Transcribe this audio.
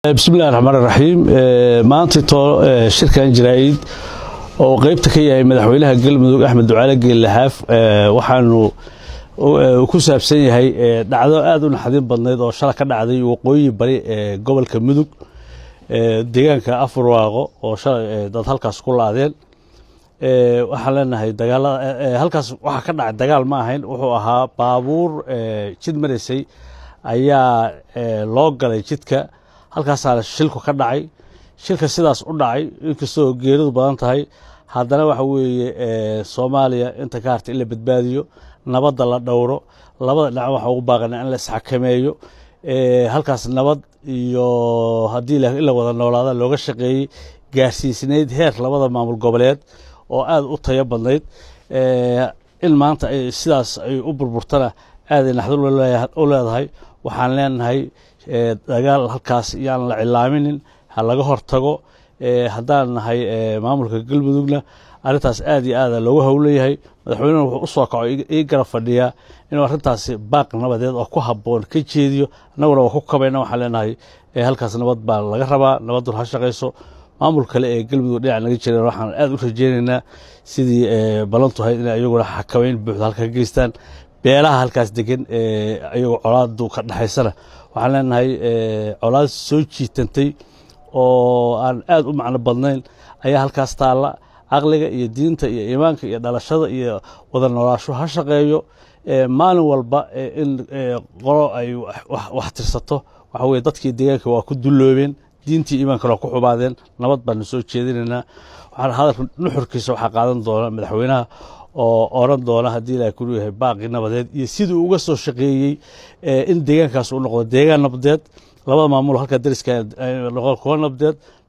bismillahi raxmaan raxiim maanta too shirkan jaraa'id oo qeybta ka yahay madaxweynaha galmudug axmed ducaale geellahaaf waxaanu ku saabsan yahay dhacdo aad u naxdin badnayd oo shala ka dhacday waqooyi bari ee gobolka mudug deegaanka afurwaaqo oo shalay dad halkaas ku laadeen waxaan leenahay dagaalada halkaas waxaa ka dhacay dagaal ma ahayn wuxuu ahaa baabuur jid maraysay ayaa loo galay jidka halkaasaana shilku ka dhacay shilka sidaas u dhacay inkastoo geeridu badan tahay haddana waxa weeye soomaaliya inta ka harta in la badbaadiyo nabadda la dhowro labada dhinac waxaa ugu baaqana in la isxakameeyo halkaas nabad iyo haddii in la wada noolaada looga shaqeeyey gaarsiisnayd heer labada maamul goboleed oo aad u tayo badnayd in maanta sidaas ay u burburtana aaday naxdin u leedahay waxaan leenahay dagaal halkaas yaan la cilaaminin ha laga hortago haddaan nahay maamulka galmudugna arrintaas aad iyo aada loogu howleyahay madaxweynena wuxuu u soo kaco ii garab fadhiyaa inuu arrintaasi baaq nabadeed oo ku habboon ka jeediyo annaguna waa ku kabayna waxaan leenahay halkaas nabad baa laga rabaa nabaddu ha shaqayso maamul kale ee galmudug dhinac naga jireen waxaan aad u rajeynaynaa sidii ballantu ahayd inay iyaguna xakameyn buuxda halka ka geystaan beelaha halkaas degan iyagoo colaadu ka dhexaysana waxaan leenahay colaad soo jiitantay oo aan aad u macno badnayn ayaa halkaas taalla caqliga iyo diinta iyo iimaanka iyo dhalashada iyo wada noolaasho ha shaqeeyo maalin walba in qolo ay wax tirsato waxa weye dadkii deegaanka waa ku dulloobeen diintii iimaankana waa ku xubaadeen nabad baanu soo jeedinaynaa waxaan hadalka nuxurkiisa waxaa qaadan doona madaxweynaha oo oran doona haddii ilahay kulu yahay baaqi nabadeed iyo siduu uga soo shaqeeyey in deegaankaas u noqdo deegaan nabadeed labada maamul halka dariska kuwa nabadeed